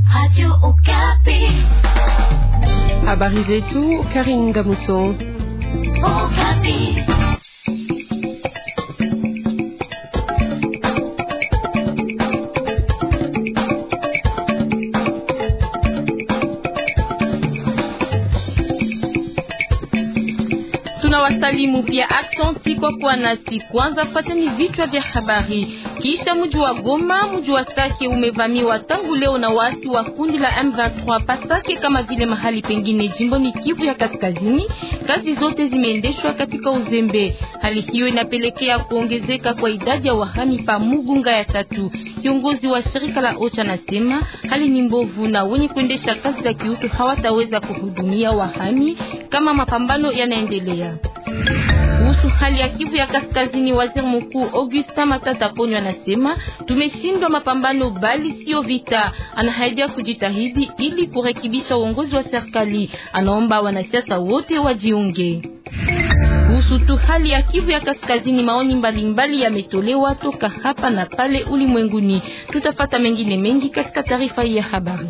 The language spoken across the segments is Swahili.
Radio Okapi. Habari zetu Karin Gamuso. Okapi. Tunawasalimu pia aksanti kwa kuwa nasi. Kwanza fateni vichwa vya habari. Kisha mji wa Goma, mji wa Sake umevamiwa tangu leo na wasi wa kundi la M23 Pasake, kama vile mahali pengine jimboni Kivu ya Kaskazini. Kazi zote zimeendeshwa katika uzembe. Hali hiyo inapelekea kuongezeka kwa idadi ya wahami pa Mugunga ya tatu. Kiongozi wa shirika la OCHA anasema hali ni mbovu na wenye kuendesha kazi za kiutu hawataweza kuhudumia wahami kama mapambano yanaendelea. Kuhusu hali ya Kivu ya Kaskazini, waziri mkuu Augustin Matata Ponyo anasema tumeshindwa mapambano, bali sio vita. Anahaidia kujitahidi ili kurekebisha uongozi wa serikali. Anaomba wanasiasa wote wajiunge. Kuhusu tu hali ya Kivu ya Kaskazini, maoni mbalimbali yametolewa toka hapa na pale ulimwenguni. Tutafata mengine mengi katika taarifa hii ya habari.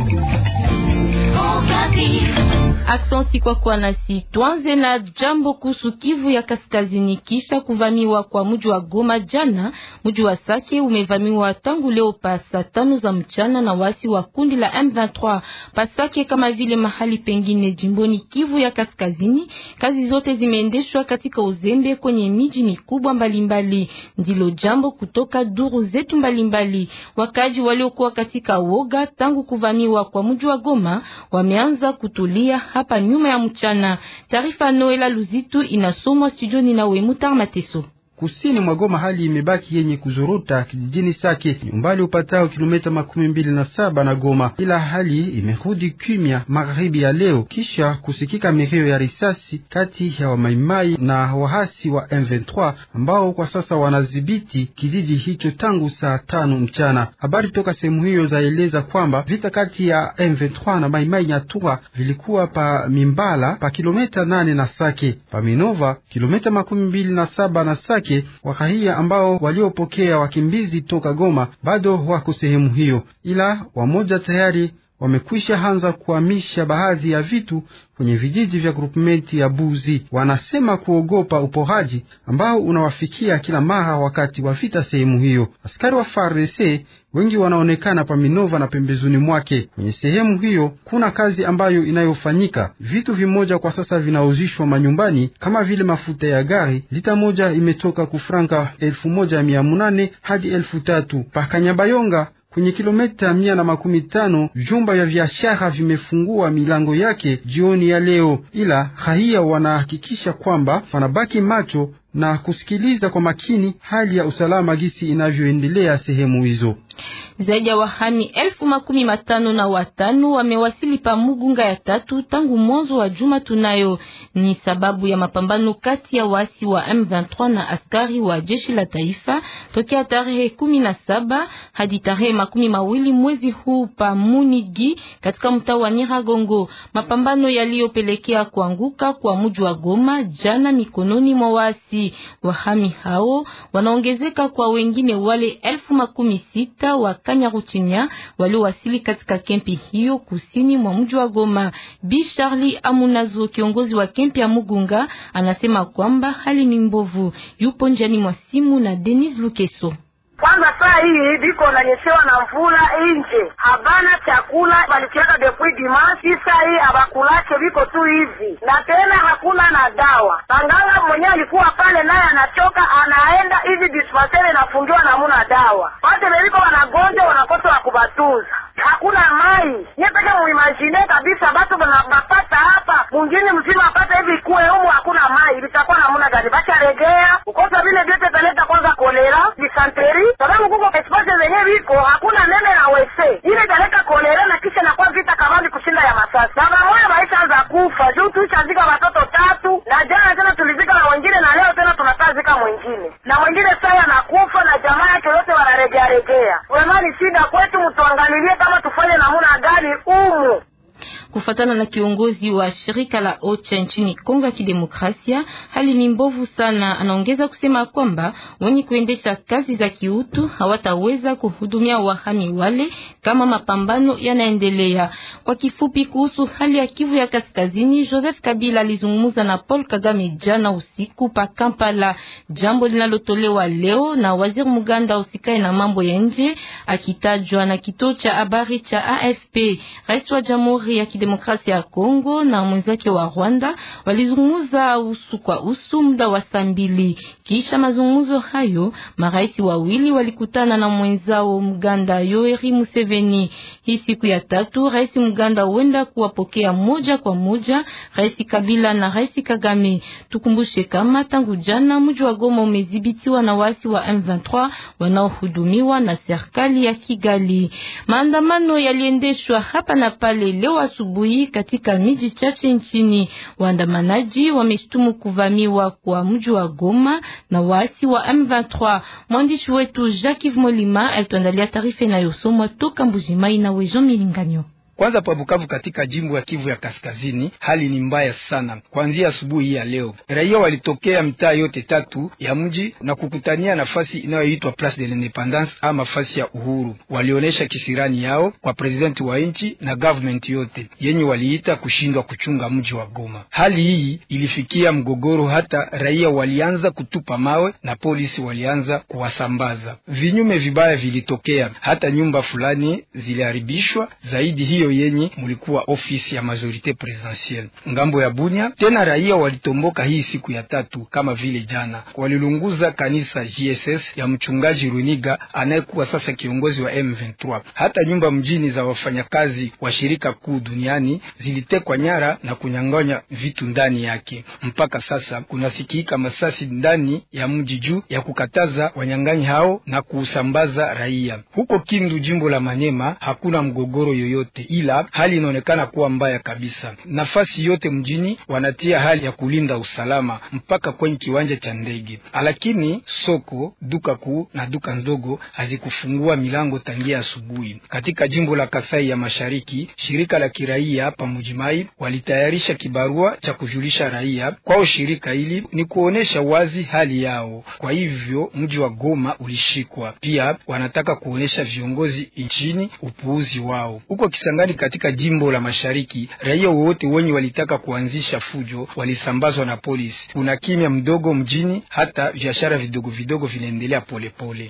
Aksanti kwa kuwa nasi. Tuanze na jambo kuhusu Kivu ya Kaskazini. Kisha kuvamiwa kwa mji wa Goma jana, mji wa Sake umevamiwa tangu leo pa saa tano za mchana na wasi wa kundi la M23 Pasake, kama vile mahali pengine jimboni Kivu ya Kaskazini. Kazi zote zimeendeshwa katika uzembe kwenye miji mikubwa mbalimbali. Ndilo jambo kutoka duru zetu mbalimbali. Wakaji waliokuwa katika woga tangu kuvamiwa kwa mji wa Goma wameanza kutulia hapa nyuma ya mchana. Taarifa Noela Luzitu inasomwa studioni na Wemutar Mateso. Kusini mwa Goma hali imebaki yenye kuzorota kijijini Sake, umbali upatao kilomita makumi mbili na saba na Goma, ila hali imerudi kimya magharibi ya leo, kisha kusikika milio ya risasi kati ya wamaimai na wahasi wa M23 ambao kwa sasa wanadhibiti kijiji hicho tangu saa tano mchana. Habari toka sehemu hiyo zaeleza kwamba vita kati ya M23 na maimai Nyatura vilikuwa pa Mimbala pa kilomita nane na Sake, pa Minova kilomita makumi mbili na saba na Sake wakahia ambao waliopokea wakimbizi toka Goma bado wako sehemu hiyo, ila wamoja tayari wamekwisha anza kuhamisha baadhi ya vitu kwenye vijiji vya grupmenti ya Buzi. Wanasema kuogopa uporaji ambao unawafikia kila mara wakati wa vita sehemu hiyo. Askari wa FARDC wengi wanaonekana pa Minova na pembezoni mwake. Kwenye sehemu hiyo kuna kazi ambayo inayofanyika. Vitu vimoja kwa sasa vinauzishwa manyumbani kama vile mafuta ya gari, lita moja imetoka kufranka elfu moja mia munane hadi elfu tatu pa Kanyabayonga kwenye kilomita mia na makumi tano vyumba vya biashara vimefungua milango yake jioni ya leo, ila raia wanahakikisha kwamba wanabaki macho na kusikiliza kwa makini hali ya usalama gisi inavyoendelea sehemu hizo. Zaidi ya wahami elfu makumi matano na watano wamewasili pa Mugunga ya tatu tangu mwanzo wa juma. Tunayo ni sababu ya mapambano kati ya wasi wa M23 na askari wa jeshi la taifa tokea tarehe kumi na saba hadi tarehe makumi mawili mwezi huu pa Munigi katika mtaa wa Nyiragongo, mapambano yaliyopelekea kuanguka kwa mji wa Goma jana mikononi mwa wasi. Wahami hao wanaongezeka kwa wengine wale elfu makumi sita wa Kanyaruchinya waliowasili katika kempi hiyo kusini mwa mji wa Goma. Bi Charlie Amunazo, kiongozi wa kempi ya Mugunga, anasema kwamba hali ni mbovu. Yupo njiani mwa simu na Denis Lukeso. Kwanza saa hii biko nanyeshewa na mvula inje, habana chakula balikiaka depuis dimanche. Saa hii abakulache biko tu hivi, na tena hakuna na dawa. Panganga mwenyewe alikuwa pale, naye anachoka, anaenda hivi dispenseri inafungiwa, namuna dawa. Wate beliko wanagonjwa, wanakosa wa kubatunza hakuna mai nyepeke muimagine kabisa, batu bapata hapa mwingine mzima apata hivi kuwe humu, hakuna mai, vitakuwa namuna gani? Bacharegea ukosa vile vyote taleta kwanza kolera disanteri, sababu kuko espasi zenye viko hakuna nene na wese ile italeta kolera na kisha nakuwa vita kamali kushinda ya masasi. Baba moya baishaanza kufa juu tuishazika watoto tatu, na jana tena tulizika na wengine, na leo tena tunatazika mwingine na mwingine saya nakufa, na jamaa yake yote wanaregearegea. Wemani shida kwetu, mtuangalilie kama tufanye namuna gani umu Kufatana na kiongozi wa shirika la OCHA nchini Kongo ya Kidemokrasia, hali ni mbovu sana. Anaongeza kusema kwamba wenye kuendesha kazi za kiutu hawataweza kuhudumia wahami wale kama mapambano yanaendelea. Kwa kifupi, kuhusu hali ya Kivu ya Kaskazini, Joseph Kabila alizungumza na Paul Kagame jana usiku pa Kampala, jambo linalotolewa leo na waziri Muganda usikae na mambo ya nje, akitajwa na kituo cha habari cha AFP. Rais wa Jamhuri ya Kidemokrasia ya Kongo na mwenzake wa Rwanda walizungumza usu kwa usu muda wa saa mbili. Kisha mazungumzo hayo, marais wawili walikutana na mwenzao Muganda Yoweri Museveni. Hii siku ya tatu, rais Muganda huenda kuwapokea moja kwa moja rais Kabila na rais Kagame. Tukumbushe kama tangu jana mji wa Goma umedhibitiwa na wasi wa M23 wanaohudumiwa na serikali ya Kigali. Maandamano yaliendeshwa hapa na pale leo asubuhi katika miji chache nchini. Waandamanaji wameshtumu kuvamiwa kwa mji wa Goma na wasi wa M23. Mwandishi wetu Jacques Molima alituandalia taarifa inayosomwa toka Mbujimai na Wejo Milinganyo. Kwanza pa Bukavu katika jimbo ya Kivu ya Kaskazini, hali ni mbaya sana. Kuanzia asubuhi ya leo, raia walitokea mitaa yote tatu ya mji na kukutania nafasi inayoitwa Place de l'Independance ama fasi ya uhuru. Walionyesha kisirani yao kwa presidenti wa nchi na government yote yenye waliita kushindwa kuchunga mji wa Goma. Hali hii ilifikia mgogoro, hata raia walianza kutupa mawe na polisi walianza kuwasambaza. Vinyume vibaya vilitokea, hata nyumba fulani ziliharibishwa zaidi hiyo yenye mulikuwa ofisi ya majorite presidentielle ngambo ya Bunya. Tena raia walitomboka hii siku ya tatu, kama vile jana walilunguza kanisa JSS ya mchungaji Runiga anayekuwa sasa kiongozi wa M23. Hata nyumba mjini za wafanyakazi wa shirika kuu duniani zilitekwa nyara na kunyang'anya vitu ndani yake. Mpaka sasa kunasikika masasi ndani ya mji juu ya kukataza wanyang'anyi hao na kuusambaza raia. Huko Kindu, jimbo la Manyema, hakuna mgogoro yoyote ila hali inaonekana kuwa mbaya kabisa. Nafasi yote mjini wanatia hali ya kulinda usalama mpaka kwenye kiwanja cha ndege, lakini soko, duka kuu na duka ndogo hazikufungua milango tangia asubuhi. Katika jimbo la Kasai ya Mashariki, shirika la kiraia hapa Mujimai walitayarisha kibarua cha kujulisha raia kwao. Shirika hili ni kuonesha wazi hali yao, kwa hivyo mji wa Goma ulishikwa. Pia wanataka kuonesha viongozi nchini upuuzi wao huko Kisangani katika jimbo la Mashariki, raia wote wenye walitaka kuanzisha fujo walisambazwa na polisi. Kuna kimya mdogo mjini, hata biashara vidogo vidogo vinaendelea polepole.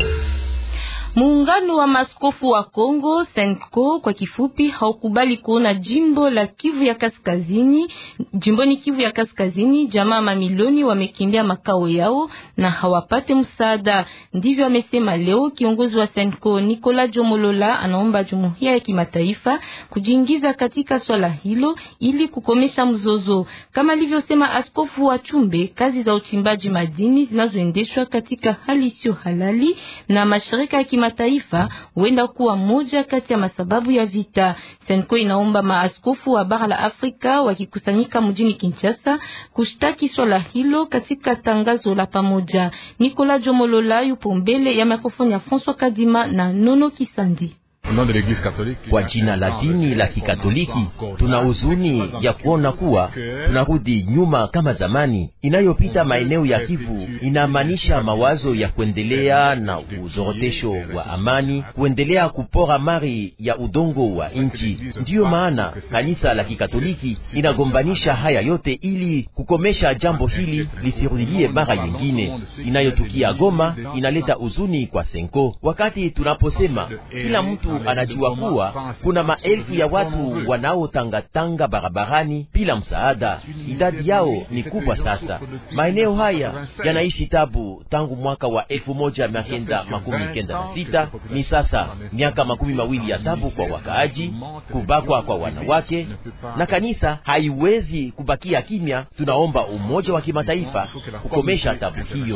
Muungano wa maskofu wa Kongo Senko kwa kifupi, haukubali kuona jimbo la Kivu ya Kaskazini, jimboni Kivu ya Kaskazini, jamaa mamilioni wamekimbia makao yao na hawapate msaada. Ndivyo amesema leo kiongozi wa Senko Nicolas Jomolola. Anaomba jumuiya ya kimataifa kujiingiza katika swala hilo ili kukomesha mzozo, kama alivyosema askofu wa Chumbe. Kazi za uchimbaji madini zinazoendeshwa katika hali isiyo halali na mashirika ya mataifa huenda kuwa moja kati ya masababu ya vita. Senko inaomba maaskofu wa bara la Afrika wakikusanyika mjini Kinshasa kushtaki swala hilo katika tangazo la pamoja. Nicolas Jomolola yupo mbele ya mikrofoni ya François Kadima na Nono Kisandi. Kwa jina la dini la Kikatoliki tuna huzuni ya kuona kuwa tunarudi nyuma kama zamani. Inayopita maeneo ya Kivu inamaanisha mawazo ya kuendelea na uzorotesho wa amani, kuendelea kupora mali ya udongo wa nchi. Ndiyo maana kanisa la Kikatoliki inagombanisha haya yote ili kukomesha jambo hili lisirudilie mara nyingine. Inayotukia Goma inaleta huzuni kwa Senko, wakati tunaposema kila mtu anajua kuwa kuna maelfu ya watu wanaotangatanga barabarani bila msaada. Idadi yao ni kubwa sasa. Maeneo haya yanaishi tabu tangu mwaka wa elfu moja mia kenda makumi kenda na sita. Ni sasa miaka makumi mawili ya tabu kwa wakaaji, kubakwa kwa wanawake, na kanisa haiwezi kubakia kimya. Tunaomba umoja wa kimataifa kukomesha tabu hiyo.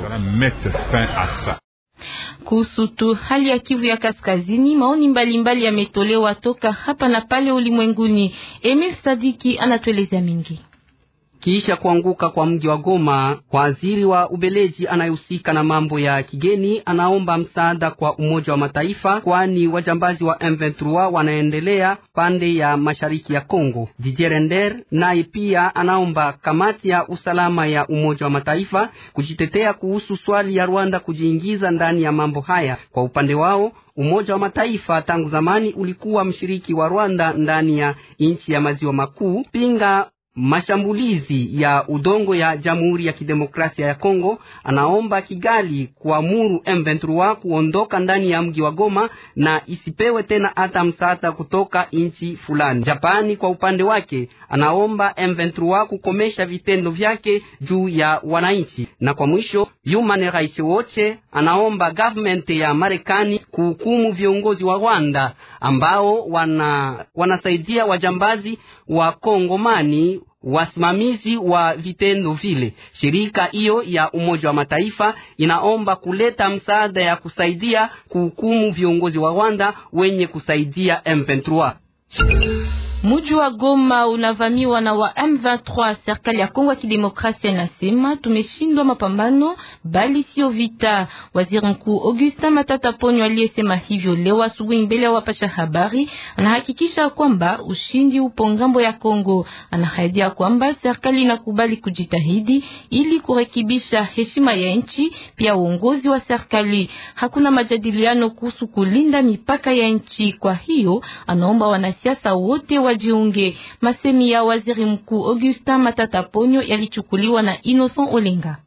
Kuhusu tu hali ya Kivu ya Kaskazini, maoni mbalimbali yametolewa toka hapa na pale ulimwenguni. Emil Sadiki anatueleza mingi. Kisha kuanguka kwa mji wa Goma, waziri wa Ubeleji anayehusika na mambo ya kigeni anaomba msaada kwa Umoja wa Mataifa, kwani wajambazi wa M23 wanaendelea pande ya mashariki ya Kongo. Didier Render naye pia anaomba kamati ya usalama ya Umoja wa Mataifa kujitetea kuhusu swali ya Rwanda kujiingiza ndani ya mambo haya. Kwa upande wao Umoja wa Mataifa tangu zamani ulikuwa mshiriki wa Rwanda ndani ya nchi ya maziwa makuu pinga mashambulizi ya udongo ya Jamhuri ya Kidemokrasia ya Kongo. Anaomba Kigali kuamuru M23 kuondoka ndani ya mji wa Goma na isipewe tena hata msaada kutoka nchi fulani. Japani kwa upande wake anaomba M23 kukomesha vitendo vyake juu ya wananchi. Na kwa mwisho, Human Rights Watch anaomba government ya Marekani kuhukumu viongozi wa Rwanda ambao wana wanasaidia wajambazi wa Kongomani wasimamizi wa vitendo vile. Shirika hiyo ya Umoja wa Mataifa inaomba kuleta msaada ya kusaidia kuhukumu viongozi wa Rwanda wenye kusaidia M23. Muji wa Goma unavamiwa na wa M23. Serikali ya Kongo ya Kidemokrasia inasema tumeshindwa mapambano, bali sio vita. Waziri Mkuu Augustin Matata Ponyo aliyesema hivyo leo asubuhi mbele ya wapasha habari, anahakikisha kwamba ushindi upo ngambo ya Kongo. Anahaidia kwamba serikali inakubali kujitahidi ili kurekebisha heshima ya nchi, pia uongozi wa serikali. Hakuna majadiliano kuhusu kulinda mipaka ya nchi. Kwa hiyo anaomba wanasiasa wote wajiunge. Masemi ya waziri mkuu Augustin Matata Ponyo yalichukuliwa na Innocent Olenga.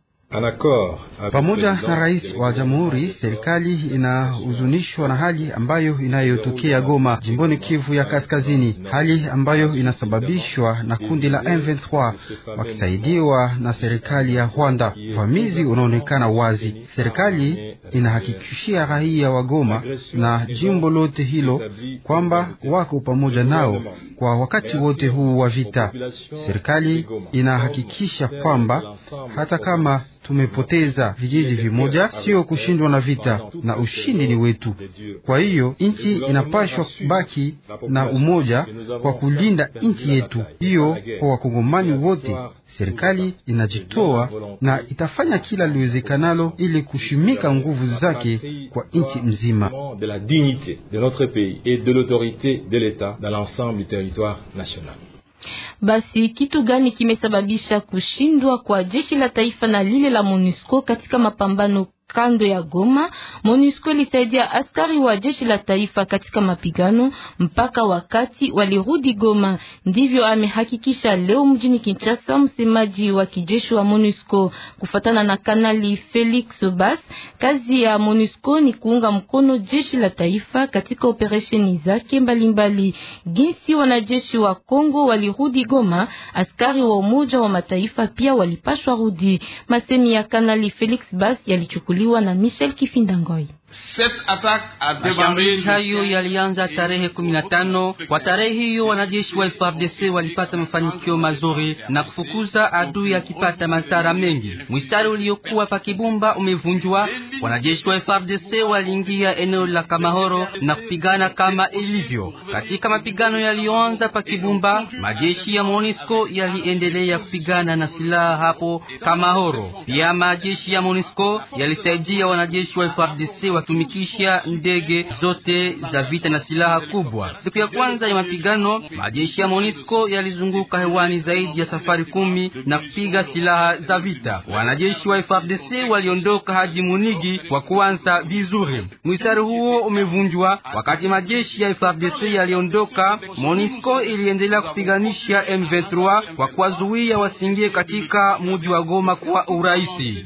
Pamoja na rais wa jamhuri, serikali inahuzunishwa na hali ambayo inayotokea Goma, jimboni Kivu ya Kaskazini, hali ambayo inasababishwa na kundi la M23 wakisaidiwa na serikali ya Rwanda. Uvamizi unaonekana wazi. Serikali inahakikishia raia wa Goma na jimbo lote hilo kwamba wako pamoja nao kwa wakati wote huu wa vita. Serikali inahakikisha kwamba hata kama tumepoteza vijiji vimoja, sio kushindwa na vita, na ushindi ni wetu. Kwa hiyo nchi inapashwa baki na umoja kwa kulinda nchi yetu hiyo kwa wakongomani wote. Serikali inajitoa na itafanya kila liwezekanalo ili kushimika nguvu zake kwa nchi mzima. Basi kitu gani kimesababisha kushindwa kwa jeshi la taifa na lile la MONUSCO katika mapambano kando ya Goma? MONUSCO ilisaidia askari wa jeshi la taifa katika mapigano mpaka wakati walirudi Goma. Ndivyo amehakikisha leo mjini Kinshasa msemaji wa kijeshi wa MONUSCO. Kufatana na Kanali Felix Bas, kazi ya MONUSCO ni kuunga mkono jeshi la taifa katika operesheni zake mbalimbali. Jinsi wanajeshi wa Kongo walirudi Goma, askari wa Umoja wa Mataifa pia walipashwa rudi. Masemi ya Kanali Felix Bas yalichukuliwa na Michel Kifindangoi. Mashambulizi hayo yalianza tarehe kumi na tano. Kwa tarehe hiyo wanajeshi wa FARDC walipata mafanikio mazuri na kufukuza adui akipata madhara mengi. Mstari uliokuwa pa Kibumba umevunjwa. Wanajeshi wa FARDC waliingia eneo la Kamahoro na kupigana kama ilivyo katika mapigano yaliyoanza pa Kibumba. Majeshi ya MONUSCO yaliendelea kupigana na silaha hapo Kamahoro. Pia majeshi ya MONUSCO yalisaidia wanajeshi wa FARDC watumikisha ndege zote za vita na silaha kubwa. Siku ya kwanza ya mapigano, majeshi ya MONUSCO yalizunguka hewani zaidi ya safari kumi na kupiga silaha za vita. Wanajeshi wa FARDC waliondoka hadi Munigi kwa kuanza vizuri. Mstari huo umevunjwa wakati majeshi ya FARDC yaliondoka. MONUSCO iliendelea kupiganisha M23 kwa kuwazuia wasingie katika mji wa Goma kwa urahisi.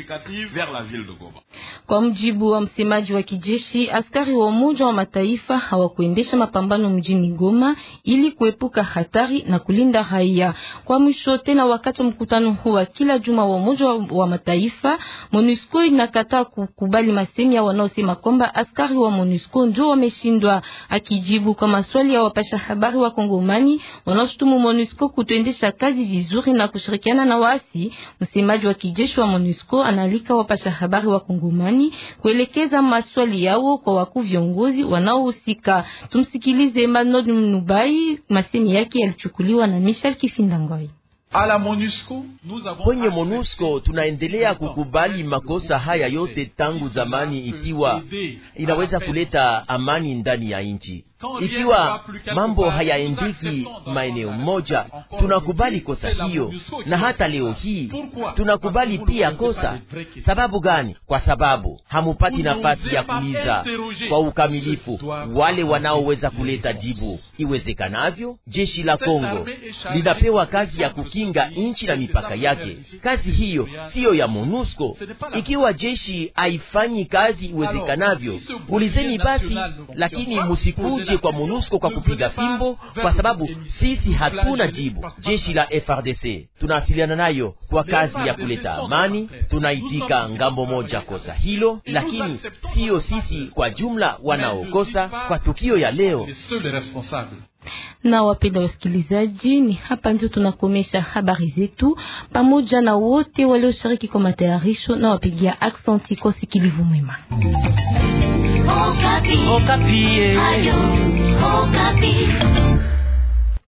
Kwa mjibu wa msemaji wa kijeshi, askari wa Umoja wa Mataifa hawakuendesha mapambano mjini Goma ili kuepuka hatari na kulinda raia. Kwa mwisho tena, wakati wa mkutano huu wa kila juma wa Umoja wa Mataifa, MONUSCO inakataa kukubali masemi ya wanaosema kwamba askari wa MONUSCO ndio wameshindwa. Akijibu kwa maswali ya wapasha habari wa Kongomani wanaoshutumu MONUSCO kutoendesha kazi vizuri na kushirikiana na waasi, msemaji wa kijeshi wa MONUSCO analika wapasha habari wa Kongomani kuelekeza maswali yao kwa wakuu viongozi wanaohusika. Tumsikilize Manod Nubai, masemi yake yalichukuliwa na Michel Kifindangoi. Kwenye MONUSCO tunaendelea kukubali makosa haya yote tangu zamani, ikiwa inaweza kuleta amani ndani ya nchi. Ikiwa mambo hayaendeki maeneo moja, tunakubali kosa hiyo, na hata leo hii tunakubali pia kosa. Sababu gani? Kwa sababu hamupati nafasi ya kuuliza kwa ukamilifu wale wanaoweza kuleta jibu iwezekanavyo. Jeshi la Kongo linapewa kazi ya kukinga nchi na mipaka yake. Kazi hiyo siyo ya MONUSCO. Ikiwa jeshi haifanyi kazi iwezekanavyo, ulizeni basi, lakini musikuje kwa MONUSCO kwa kupiga fimbo, kwa sababu sisi hatuna jibu. Jeshi la FRDC tunawasiliana nayo kwa kazi ya kuleta amani, tunaitika ngambo moja kosa hilo, lakini siyo sisi kwa jumla wanaokosa kwa tukio ya leo. Na wapenda wasikilizaji, ni hapa ndio tunakomesha habari zetu pamoja na wote walioshiriki kwa matayarisho na wapigia aksanti kwa sikilivu mwema. Okapi. Okapi. Ayo, Okapi.